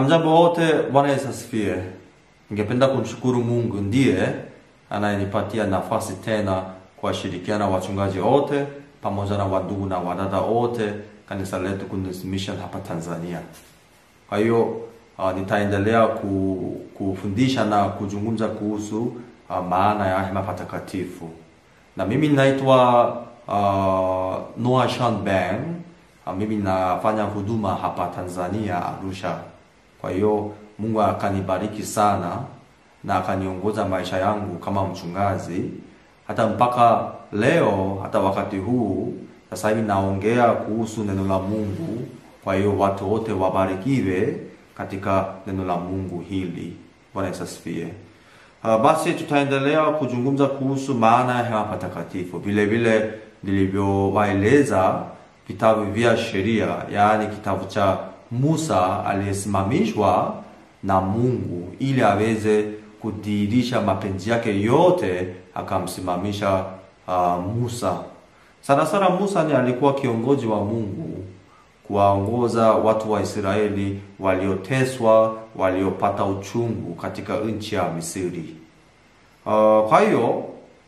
Hamjambo wote, Bwana Yesu asifiwe. Ningependa kumshukuru Mungu ndiye anayenipatia nafasi tena kuwashirikiana wachungaji wote pamoja na wadugu na wadada wote kanisa letu Goodness Mission hapa Tanzania. Kwa hiyo uh, nitaendelea ku, kufundisha na kuzungumza kuhusu uh, maana ya hema patakatifu, na mimi naitwa uh, Noah Sean Beng. Uh, mimi nafanya huduma hapa Tanzania Arusha. Kwa hiyo Mungu akanibariki sana na akaniongoza maisha yangu kama mchungaji hata mpaka leo, hata wakati huu sasa hivi naongea kuhusu neno la Mungu. Kwa hiyo watu wote wabarikiwe katika neno la Mungu hili. Bwana Yesu asifiwe. Uh, basi tutaendelea kuzungumza kuhusu maana ya hema patakatifu, vile vile nilivyowaeleza vitabu vya sheria, yaani kitabu cha Musa aliyesimamishwa na Mungu ili aweze kudhihirisha mapenzi yake yote, akamsimamisha uh, Musa. Sana sana Musa ni alikuwa kiongozi wa Mungu kuwaongoza watu wa Israeli walioteswa, waliopata uchungu katika nchi ya Misri. Uh, kwa hiyo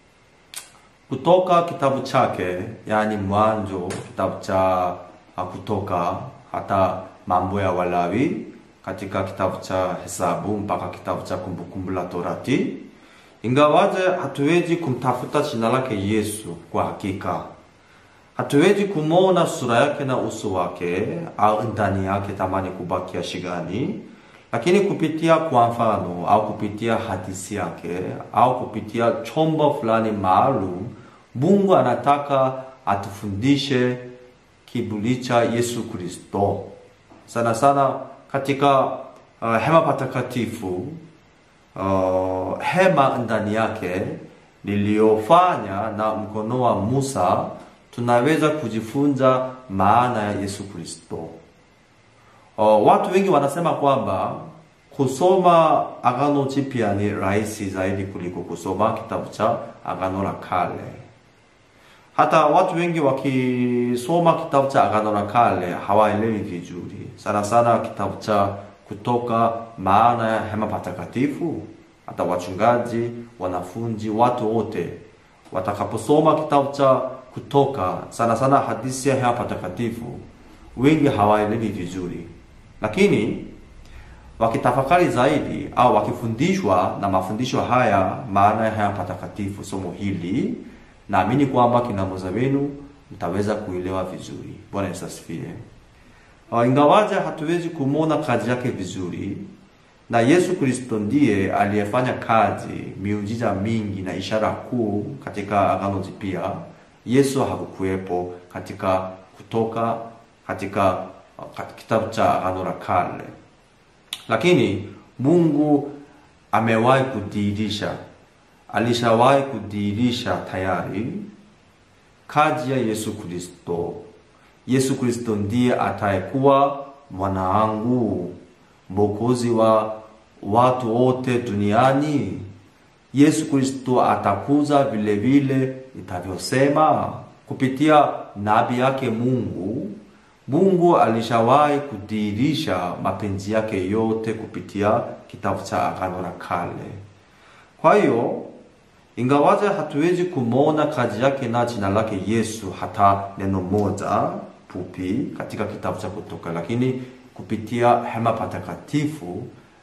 kutoka kitabu chake, yaani Mwanzo, kitabu cha Kutoka hata Mambo ya Walawi, katika kitabu cha Hesabu mpaka kitabu cha Kumbukumbu la Torati, ingawaje hatuwezi kumtafuta jina lake Yesu kwa hakika hatuwezi kumwona sura yake na uso wake au ndani yake tamani kubakia shigani, lakini kupitia kwa mfano au kupitia hadithi yake au kupitia chombo fulani maalum, Mungu anataka atufundishe kiburi cha Yesu Kristo, sana sana katika uh, hema patakatifu uh, hema ndani yake liliyofanya na mkono wa Musa tunaweza kujifunza maana ya Yesu Kristo. Uh, watu wengi wanasema kwamba kusoma Agano Jipya ni rahisi zaidi kuliko kusoma kitabu cha Agano la Kale. Hata watu wengi wakisoma kitabu cha Agano la Kale hawaelewi vizuri, sana sana kitabu cha Kutoka, maana ya hema patakatifu. Hata wachungaji, wanafunzi, watu wote watakaposoma kitabu cha Kutoka, sana sana hadithi ya hema patakatifu, wengi hawaelewi vizuri, lakini wakitafakari zaidi au wakifundishwa na mafundisho haya, maana ya hema patakatifu, somo hili, naamini kwamba kina moja wenu mtaweza kuelewa vizuri. Bwana Yesu asifiwe. Ingawaje hatuwezi kumwona kazi yake vizuri, na Yesu Kristo ndiye aliyefanya kazi, miujiza mingi na ishara kuu katika Agano Jipya. Yesu hakukuwepo katika Kutoka, katika kitabu cha Agano la Kale, lakini Mungu amewahi kudhihirisha, alishawahi kudhihirisha tayari kazi ya Yesu Kristo. Yesu Kristo ndiye atayekuwa mwana wangu, mwokozi wa watu wote duniani. Yesu Kristo atakuza vile vile itavyosema kupitia nabii yake Mungu. Mungu alishawahi kudhihirisha mapenzi yake yote kupitia kitabu cha Agano la Kale. Kwa hiyo ingawaje hatuwezi kumwona kazi yake na jina lake Yesu hata neno moja fupi katika kitabu cha Kutoka, lakini kupitia hema patakatifu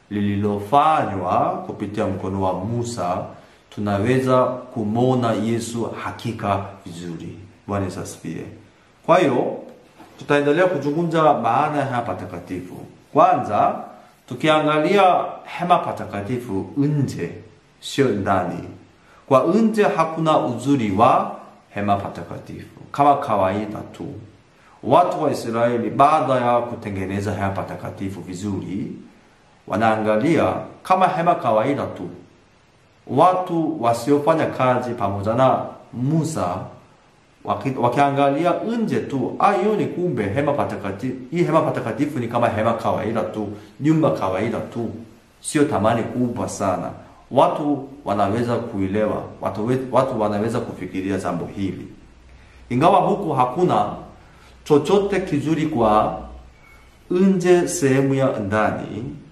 lililofanywa kupitia mkono wa Musa tunaweza kumwona Yesu hakika vizuri. Bwana Yesu asifiwe. Kwa hiyo tutaendelea kuzungumza maana ya hema patakatifu. Kwanza tukiangalia hema patakatifu nje, sio ndani. Kwa nje hakuna uzuri wa hema patakatifu kama kawaida tu. Watu wa Israeli baada ya kutengeneza hema patakatifu vizuri, wanaangalia kama hema kawaida tu. Watu wasiofanya kazi pamoja na Musa waki, wakiangalia nje tu, ah, hiyo ni kumbe hema patakatifu. Hii hema patakatifu ni kama hema kawaida tu, nyumba kawaida tu, sio thamani kubwa sana. Watu wanaweza kuelewa, watu, watu wanaweza kufikiria jambo hili, ingawa huku hakuna chochote kizuri kwa nje sehemu ya ndani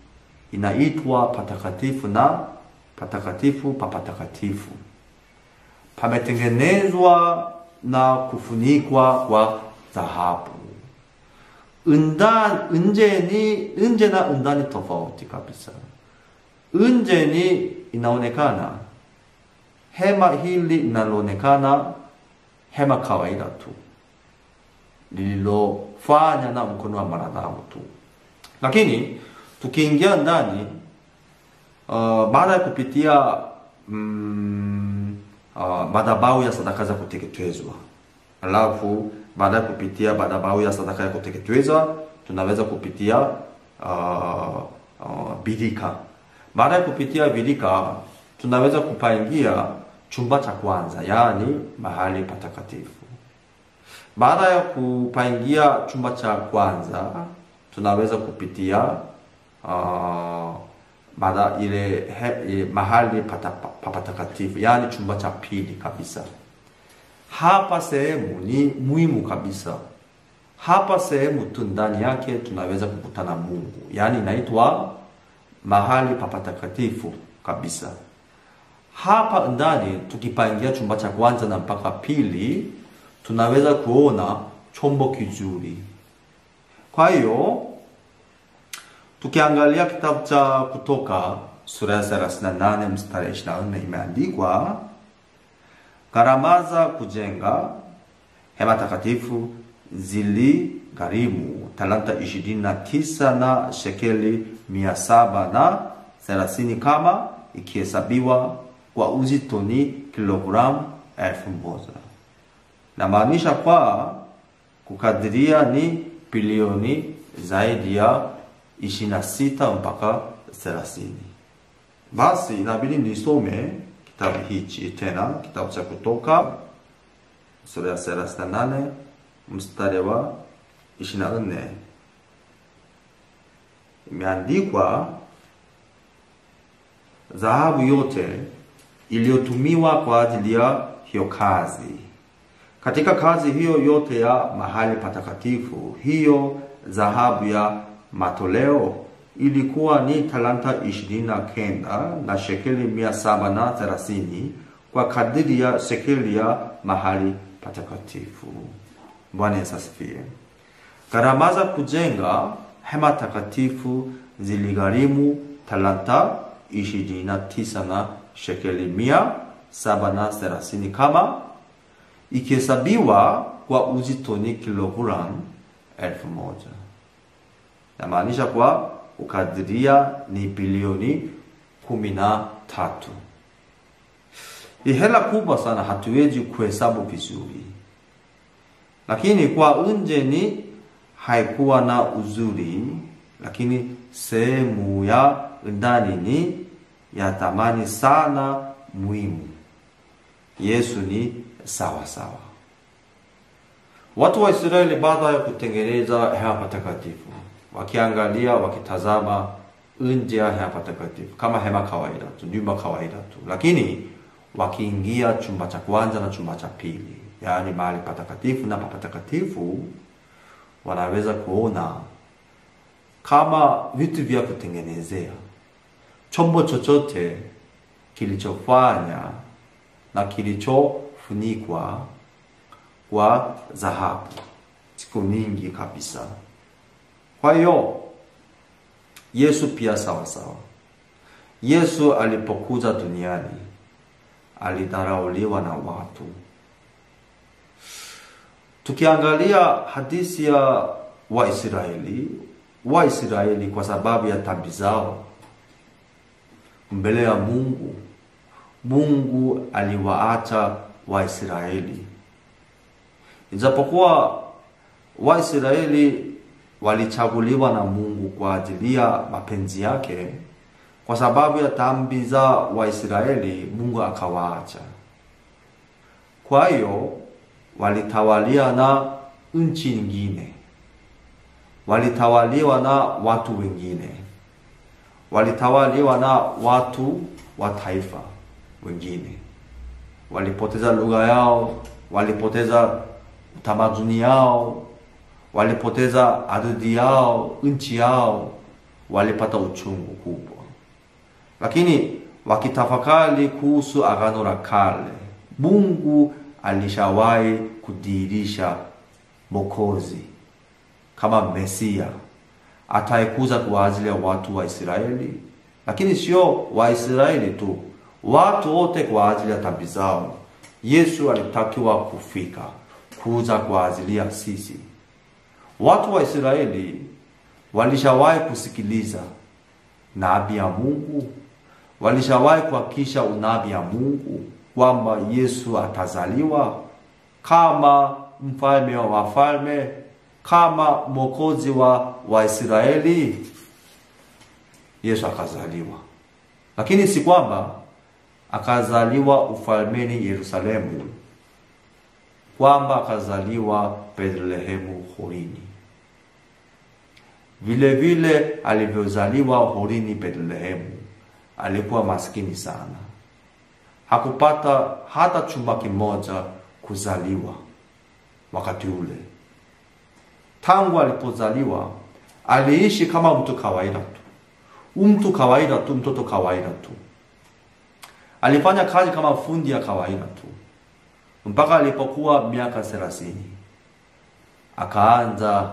inaitwa patakatifu na patakatifu pa patakatifu. Pametengenezwa na kufunikwa kwa dhahabu. Undan, unjeni, unje na undani tofauti kabisa. Unjeni inaonekana hema hili linaloonekana hema kawaida tu lililofanya na mkono wa mwanadamu tu, lakini tukiingia ndani uh, baada ya kupitia mm, uh, madhabahu ya sadaka za kuteketezwa, alafu baada ya kupitia madhabahu ya sadaka ya kuteketezwa tunaweza kupitia uh, uh, birika. Baada ya kupitia birika tunaweza kupaingia chumba cha kwanza, yaani mahali patakatifu. Baada ya kupaingia chumba cha kwanza tunaweza kupitia uh, baada ile he, mahali pata, pa patakatifu yaani chumba cha pili kabisa. Hapa sehemu ni muhimu kabisa. Hapa sehemu tu ndani yake tunaweza kukutana Mungu, yaani inaitwa mahali pa patakatifu kabisa. Hapa ndani tukipaingia chumba cha kwanza na mpaka pili tunaweza kuona chombo kizuri. Kwa hiyo tukiangalia kitabu cha Kutoka sura ya 38 mstari 24 imeandikwa, gharama za kujenga hema takatifu ziligharimu talanta 29 na shekeli mia saba na thelathini kama ikihesabiwa kwa uzito ni kilogramu elfu moja. Namaanisha kwa kukadiria ni bilioni zaidi ya 26 mpaka 30. Basi inabidi nisome kitabu hichi tena, kitabu cha Kutoka sura ya 38 mstari wa 24, imeandikwa dhahabu yote iliyotumiwa kwa ajili ya hiyo kazi katika kazi hiyo yote ya mahali patakatifu, hiyo dhahabu ya matoleo ilikuwa ni talanta ishirini na kenda na shekeli mia saba na thelathini kwa kadiri ya shekeli ya mahali patakatifu. Bwana Yesu asifiwe. Gharama za kujenga hema takatifu ziligharimu talanta ishirini na tisa na shekeli mia saba na thelathini kama ikihesabiwa kwa uzito ni kilogramu elfu moja. Namaanisha kwa ukadiria ni bilioni kumi na tatu. Ni hela kubwa sana, hatuwezi kuhesabu vizuri, lakini kwa nje ni haikuwa na uzuri, lakini sehemu ya ndani ni ya thamani sana, muhimu. Yesu ni sawa sawa. Watu wa Israeli baada ya kutengeneza hema patakatifu, wakiangalia wakitazama nje ya hema patakatifu kama hema kawaida tu, nyumba kawaida tu, lakini wakiingia chumba cha kwanza na chumba cha pili, yaani mahali patakatifu na papatakatifu, wanaweza kuona kama vitu vya kutengenezea chombo chochote kilichofanya na kilichofunikwa kwa dhahabu siku nyingi kabisa. Kwa hiyo Yesu pia sawa sawa. Yesu alipokuja duniani alidharauliwa na watu. Tukiangalia hadithi ya Waisraeli, Waisraeli kwa sababu ya dhambi zao mbele ya Mungu, Mungu aliwaacha Waisraeli. Ijapokuwa Waisraeli walichaguliwa na Mungu kwa ajili ya mapenzi yake, kwa sababu ya dhambi za Waisraeli Mungu akawaacha. Kwa hiyo walitawalia na nchi nyingine, walitawaliwa na watu wengine, walitawaliwa na watu wa taifa wengine, walipoteza lugha yao, walipoteza utamaduni yao, walipoteza ardhi yao, nchi yao, walipata uchungu kubwa, lakini wakitafakari kuhusu agano la kale, Mungu alishawahi kudhihirisha Mwokozi kama Mesia ataikuza kwa ajili ya watu wa Israeli, lakini sio Waisraeli tu, watu wote kwa ajili ya dhambi zao. Yesu alitakiwa kufika kuza kwa ajili ya sisi. Watu wa Israeli walishawahi kusikiliza nabii ya Mungu, walishawahi kuhakikisha unabii ya Mungu kwamba Yesu atazaliwa kama mfalme wa wafalme, kama mwokozi wa Waisraeli. Yesu akazaliwa, lakini si kwamba akazaliwa ufalmeni Yerusalemu, kwamba akazaliwa Bethlehemu horini. Vile vile alivyozaliwa horini Bethlehemu, alikuwa maskini sana, hakupata hata chumba kimoja kuzaliwa wakati ule. Tangu alipozaliwa aliishi kama mtu kawaida tu, mtu kawaida tu, mtoto kawaida tu. Alifanya kazi kama fundi ya kawaida tu mpaka alipokuwa miaka thelathini akaanza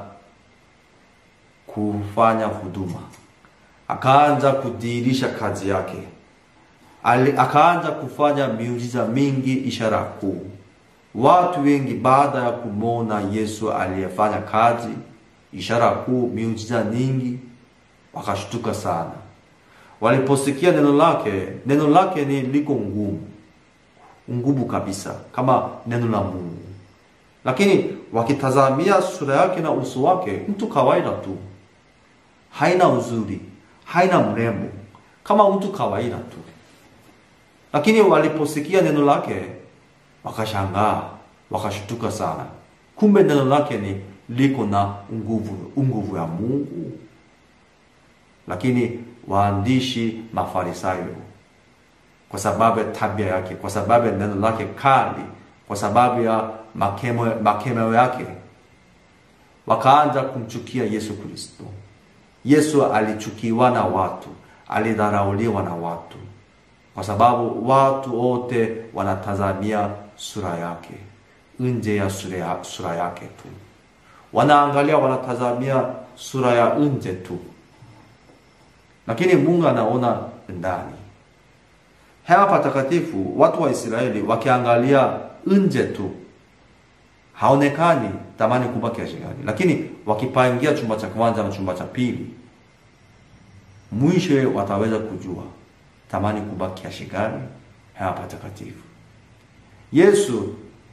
kufanya huduma, akaanza kudhihirisha kazi yake. Ali, akaanza kufanya miujiza mingi, ishara kuu. Watu wengi baada ya kumwona Yesu aliyefanya kazi, ishara kuu, miujiza nyingi, wakashtuka sana. Waliposikia neno lake, neno lake ni liko ngumu ngumu kabisa kama neno la Mungu, lakini wakitazamia sura yake na uso wake, mtu kawaida tu, haina uzuri, haina mrembo, kama mtu kawaida tu. Lakini waliposikia neno lake wakashangaa, wakashtuka sana. Kumbe neno lake ni liko na nguvu, nguvu ya Mungu. Lakini waandishi Mafarisayo kwa sababu ya tabia yake, kwa sababu ya neno lake kali, kwa sababu ya makemo, makemeo yake, wakaanza kumchukia Yesu Kristo. Yesu alichukiwa na watu, alidharauliwa na watu, kwa sababu watu wote wanatazamia sura yake, nje ya sura, ya sura yake tu, wanaangalia, wanatazamia sura ya nje tu, lakini Mungu anaona ndani hewa patakatifu, watu wa Israeli wakiangalia nje tu, haonekani tamani kubwa kiasi gani, lakini wakipangia chumba cha kwanza na chumba cha pili, mwisho wataweza kujua tamani kubwa kiasi gani hewa patakatifu. Yesu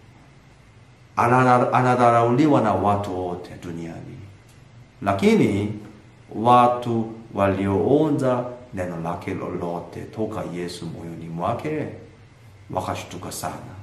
anadharauliwa na watu wote duniani, lakini watu walioonja neno lake lolote toka Yesu moyoni mwake wakashtuka sana,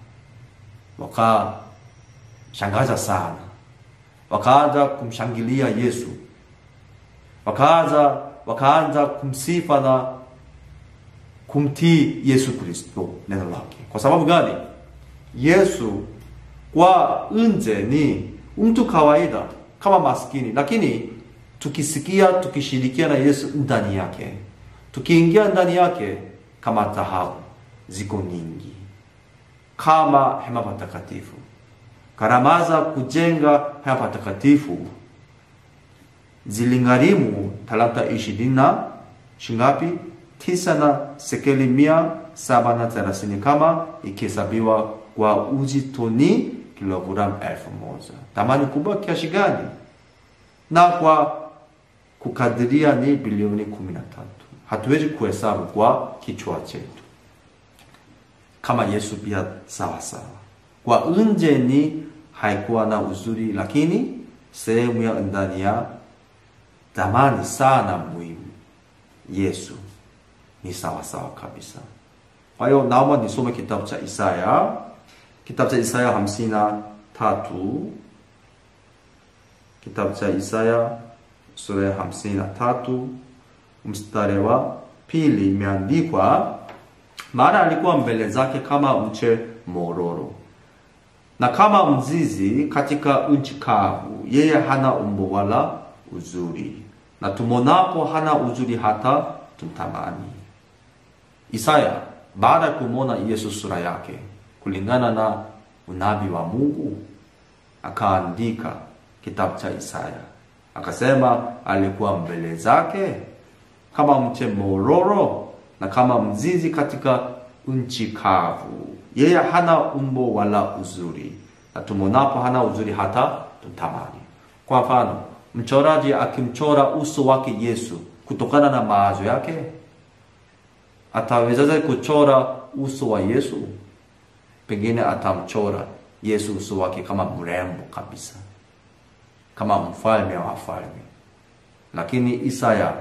wakashangaza sana, wakaanza kumshangilia Yesu, wakaanza wakaanza kumsifa na kumtii Yesu Kristo neno lake. Kwa sababu gani? Yesu kwa nje ni mtu kawaida kama maskini, lakini tukisikia tukishirikia na Yesu ndani yake tukiingia ndani yake kama dhahabu ziko nyingi, kama hema patakatifu. Gharama za kujenga hema patakatifu ziligharimu talanta ishirini na shingapi? Tisa na sekeli mia saba na thelathini kama ikihesabiwa kwa uzito ni kilogramu elfu moja. Thamani kubwa kiasi gani? Na kwa kukadiria ni bilioni kumi na tatu. Hatuwezi kuhesabu kwa kichwa chetu. Kama Yesu pia sawa sawa, kwa nje ni haikuwa na uzuri, lakini sehemu ya ndani ya thamani sana muhimu, Yesu ni sawa sawa kabisa. Kwa hiyo naomba nisome kitabu cha Isaya, kitabu cha Isaya hamsini na tatu kitabu cha Isaya sura ya hamsini na tatu mstari wa pili imeandikwa, maana alikuwa mbele zake kama mche mororo na kama mzizi katika nchi kavu, yeye hana umbo wala uzuri, na tumonapo hana uzuri hata tumtamani. Isaya baada ya kumwona Yesu sura yake kulingana na unabii wa Mungu akaandika kitabu cha Isaya akasema, alikuwa mbele zake kama mche mororo na kama mzizi katika nchi kavu. Yeye hana umbo wala uzuri, na tumonapo hana uzuri hata tutamani. Kwa mfano, mchoraji akimchora uso wake Yesu kutokana na mawazo yake, atawezaje kuchora uso wa Yesu? Pengine atamchora Yesu uso wake kama mrembo kabisa, kama mfalme wa wafalme. Lakini Isaya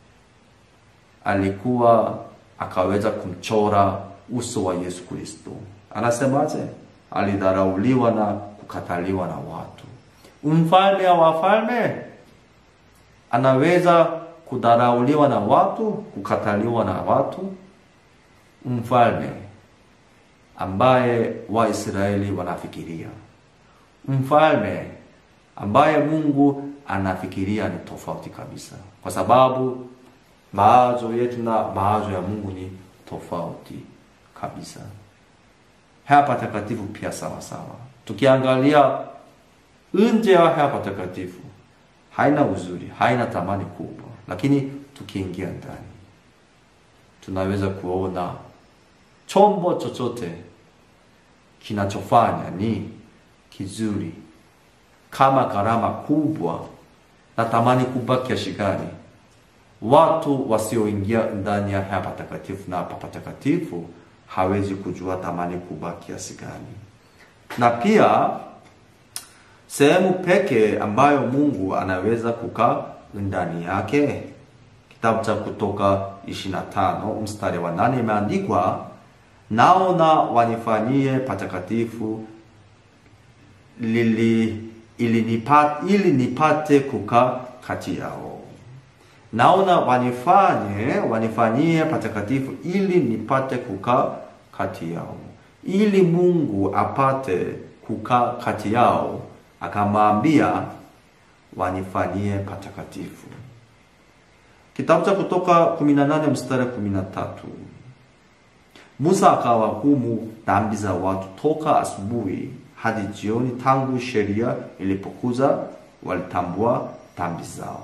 alikuwa akaweza kumchora uso wa Yesu Kristo. Anasemaje? Alidharauliwa na kukataliwa na watu. Mfalme wa wafalme anaweza kudharauliwa na watu, kukataliwa na watu? Mfalme ambaye Waisraeli wanafikiria, mfalme ambaye Mungu anafikiria ni tofauti kabisa, kwa sababu mawazo yetu na mawazo ya Mungu ni tofauti kabisa. Hea patakatifu pia sawa sawa. Tukiangalia nje ya hea patakatifu haina uzuri, haina thamani kubwa, lakini tukiingia ndani tunaweza kuona chombo chochote kinachofanya ni kizuri, kama gharama kubwa na thamani kubwa kiasi gani watu wasioingia ndani ya hapa patakatifu na hapa patakatifu hawezi kujua thamani kubwa kiasi gani. Na pia sehemu pekee ambayo Mungu anaweza kukaa ndani yake, kitabu cha Kutoka 25 mstari wa nane imeandikwa, naona wanifanyie patakatifu lili ili nipate, ili nipate kukaa kati yao naona wanifanye wanifanyie patakatifu ili nipate kukaa kati yao. Ili Mungu apate kukaa kati yao, akamwambia wanifanyie patakatifu. Kitabu cha Kutoka 18 mstari 13, Musa akawahukumu dhambi za watu toka asubuhi hadi jioni, tangu sheria ilipokuja walitambua dhambi zao.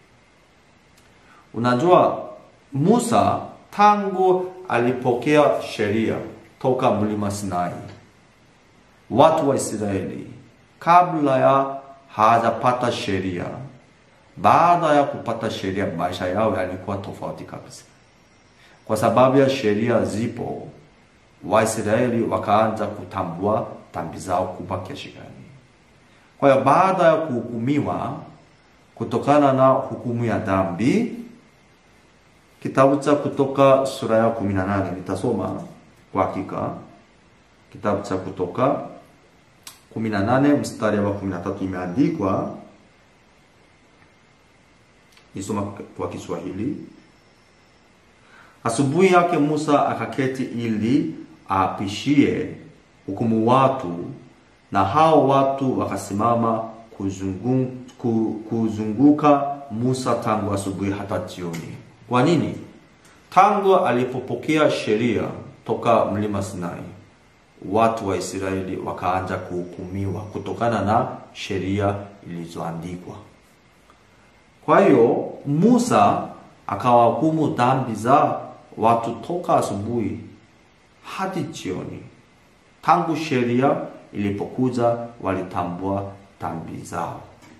Unajua, Musa tangu alipokea sheria toka mlima Sinai, watu wa Israeli kabla ya hawajapata sheria, baada ya kupata sheria, maisha yao yalikuwa tofauti kabisa. Kwa sababu ya sheria zipo, Waisraeli wakaanza kutambua dhambi zao kubwa kiasi gani. Kwa hiyo baada ya kuhukumiwa kutokana na hukumu ya dhambi Kitabu cha Kutoka sura ya 18 nitasoma kwa hakika. Kitabu cha Kutoka 18 mstari wa 13 imeandikwa, nisoma kwa Kiswahili. Asubuhi yake Musa akaketi ili aapishie hukumu watu, na hao watu wakasimama kuzungu, kuzunguka Musa tangu asubuhi hata jioni. Kwa nini? Tangu alipopokea sheria toka mlima Sinai, watu wa Israeli wakaanza kuhukumiwa kutokana na sheria ilizoandikwa. Kwa hiyo Musa akawahukumu dhambi za watu toka asubuhi hadi jioni. Tangu sheria ilipokuja, walitambua dhambi zao,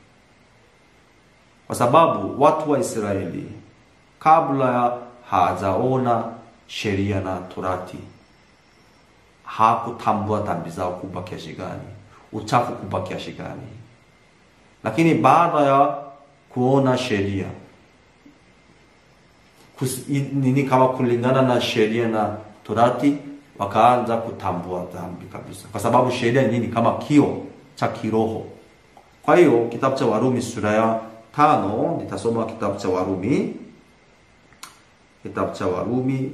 kwa sababu watu wa Israeli kabla ya hajaona sheria na torati hakutambua dhambi zao kubwa kiasi gani, uchafu kubwa kiasi gani. Lakini baada ya kuona sheria nini, kama kulingana na sheria na torati, wakaanza kutambua dhambi kabisa, kwa sababu sheria ni nini? Kama kio cha kiroho. Kwa hiyo kitabu cha Warumi sura ya tano, nitasoma kitabu cha Warumi Kitabu cha Warumi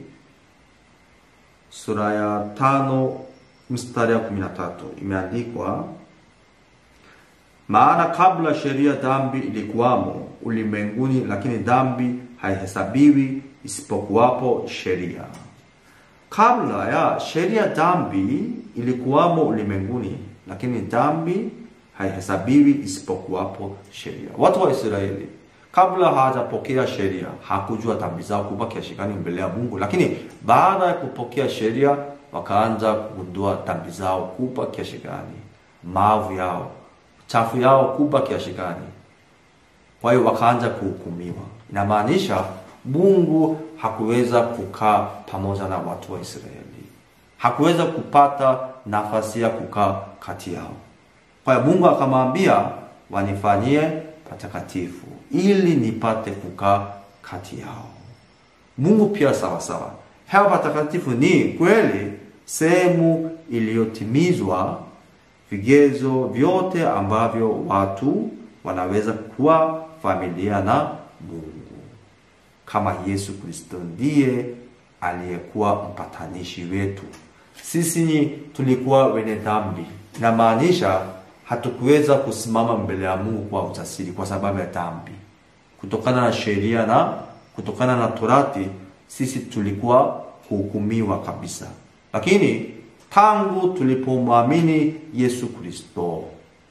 sura ya tano mstari ya kumi na tatu imeandikwa, maana kabla sheria dhambi ilikuwamo, ulimwenguni, lakini dhambi haihesabiwi isipokuwapo sheria. Kabla ya sheria, dhambi ilikuwamo ulimwenguni, lakini dhambi haihesabiwi isipokuwapo sheria. Watu wa Israeli kabla hawajapokea sheria hakujua dhambi zao kubwa kiasi gani mbele ya Mungu, lakini baada ya kupokea sheria wakaanza kugundua dhambi zao kubwa kiasi gani, maovu yao, chafu yao kubwa kiasi gani. Kwa hiyo wakaanza kuhukumiwa. Inamaanisha Mungu hakuweza kukaa pamoja na watu wa Israeli, hakuweza kupata nafasi ya kukaa kati yao. Kwa hiyo Mungu akamwambia wanifanyie patakatifu ili nipate kukaa kati yao. Mungu pia sawa sawa. Hewa patakatifu ni kweli sehemu iliyotimizwa vigezo vyote ambavyo watu wanaweza kuwa familia na Mungu, kama Yesu Kristo ndiye aliyekuwa mpatanishi wetu. Sisi tulikuwa wenye dhambi, inamaanisha hatukuweza kusimama mbele ya Mungu kwa ujasiri kwa sababu ya dhambi. Kutokana na sheria na kutokana na Torati, sisi tulikuwa kuhukumiwa kabisa. Lakini tangu tulipomwamini Yesu Kristo,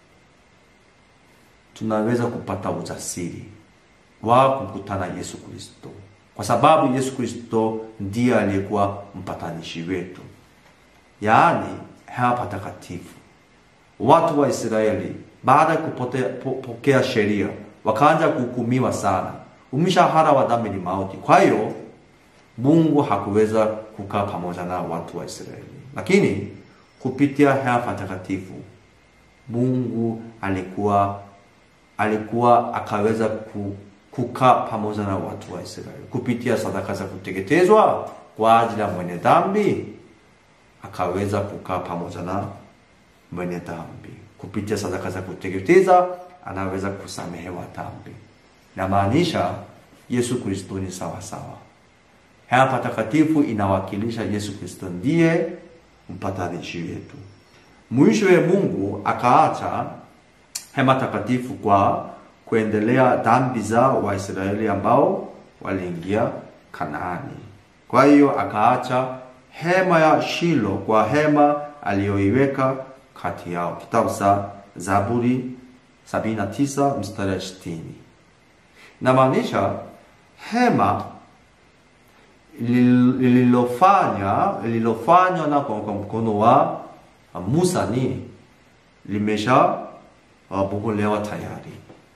tunaweza kupata ujasiri wa kukutana Yesu Kristo, kwa sababu Yesu Kristo ndiye aliyekuwa mpatanishi wetu, yaani hewa patakatifu. Watu wa Israeli baada ya kupokea sheria wakaanza kuhukumiwa sana. Umshahara wa dhambi ni mauti. Kwa hiyo Mungu hakuweza kukaa pamoja na watu wa Israeli, lakini kupitia hewa patakatifu Mungu alikuwa alikuwa akaweza kukaa pamoja na watu wa Israeli kupitia sadaka za kuteketezwa kwa ajili ya mwenye dhambi, akaweza kukaa pamoja na mwenye dhambi kupitia sadaka za kuteketeza anaweza kusamehewa dhambi. Namaanisha Yesu Kristo ni sawa sawa. Hewa patakatifu inawakilisha Yesu Kristo ndiye mpatanishi wetu. Mwishowe Mungu akaacha hema takatifu kwa kuendelea dhambi za Waisraeli ambao waliingia Kanaani. Kwa hiyo akaacha hema ya Shilo kwa hema aliyoiweka kati yao. Kitabu cha Zaburi 79 mstari 60. Inamaanisha hema lililofanya lililofanywa na kwa mkono wa Musa ni limesha bomolewa tayari.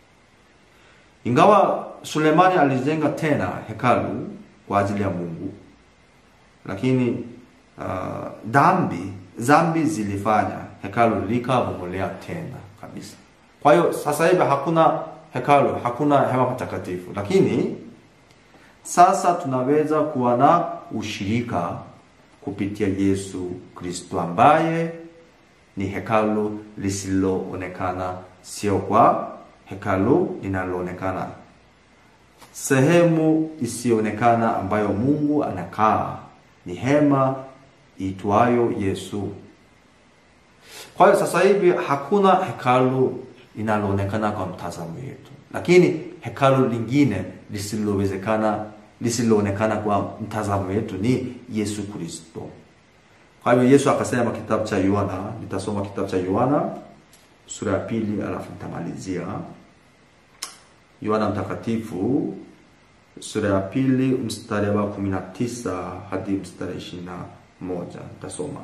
Ingawa Sulemani alijenga tena hekalu kwa ajili ya Mungu, lakini uh, dhambi dhambi zilifanya hekalu likabomolea tena kabisa. Kwa hiyo sasa hivi hakuna hekalu, hakuna hema patakatifu, lakini sasa tunaweza kuwa na ushirika kupitia Yesu Kristo ambaye ni hekalu lisiloonekana, sio kwa hekalu linaloonekana. Sehemu isiyoonekana ambayo Mungu anakaa ni hema itwayo Yesu. Kwa hiyo sasa hivi hakuna hekalu linaloonekana kwa mtazamo wetu, lakini hekalu lingine lisilowezekana lisiloonekana kwa mtazamo wetu ni Yesu Kristo. Kwa hivyo Yesu akasema kitabu cha Yohana, nitasoma kitabu cha Yohana sura ya pili alafu nitamalizia. Yohana mtakatifu sura ya pili mstari wa kumi na tisa hadi mstari ishirini na moja nitasoma.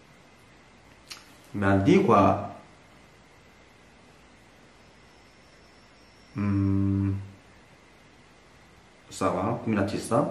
Imeandikwa mm, sawa kumi na tisa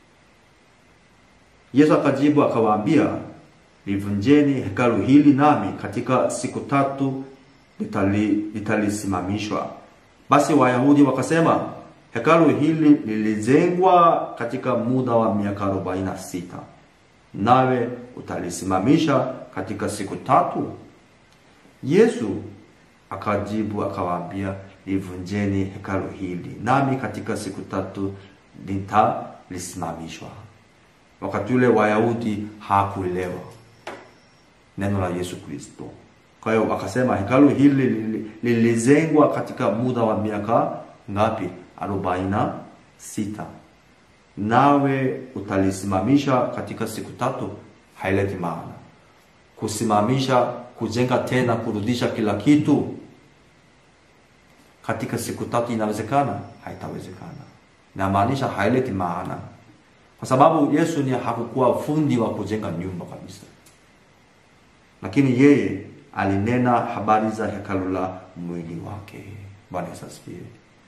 Yesu akajibu akawaambia, livunjeni hekalu hili, nami katika siku tatu litali, litalisimamishwa. Basi Wayahudi wakasema, hekalu hili lilijengwa katika muda wa miaka arobaini na sita nawe utalisimamisha katika siku tatu? Yesu akajibu akawaambia, livunjeni hekalu hili, nami katika siku tatu litalisimamishwa. Wakati ule Wayahudi hakuelewa neno la Yesu Kristo. Kwa hiyo akasema hekalu hili lilijengwa katika muda wa miaka ngapi? arobaini na sita nawe utalisimamisha katika siku tatu, haileti maana. Kusimamisha, kujenga tena, kurudisha kila kitu katika siku tatu inawezekana? Haitawezekana. Inamaanisha haileti maana, kwa sababu Yesu ni hakukuwa fundi wa kujenga nyumba kabisa, lakini yeye alinena habari za hekalu la mwili wake. Bwana Yesu asifiwe.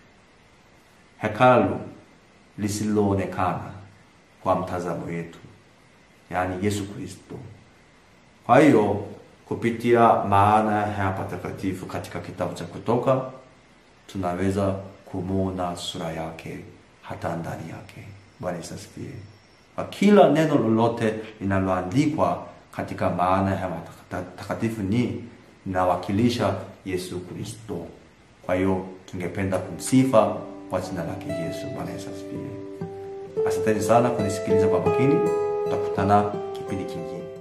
Hekalu lisiloonekana kwa mtazamo wetu, yaani Yesu Kristo. Kwa hiyo kupitia maana ya patakatifu katika kitabu cha Kutoka tunaweza kumwona sura yake hata ndani yake. Bwana Yesu asifiwe. Kwa kila neno lolote linaloandikwa katika maana ya takatifu ni linawakilisha Yesu Kristo. Kwa hiyo tungependa kumsifa kwa jina lake Yesu. Bwana Yesu asifiwe. Asanteni sana kunisikiliza kwa makini. Tutakutana kipindi kingine.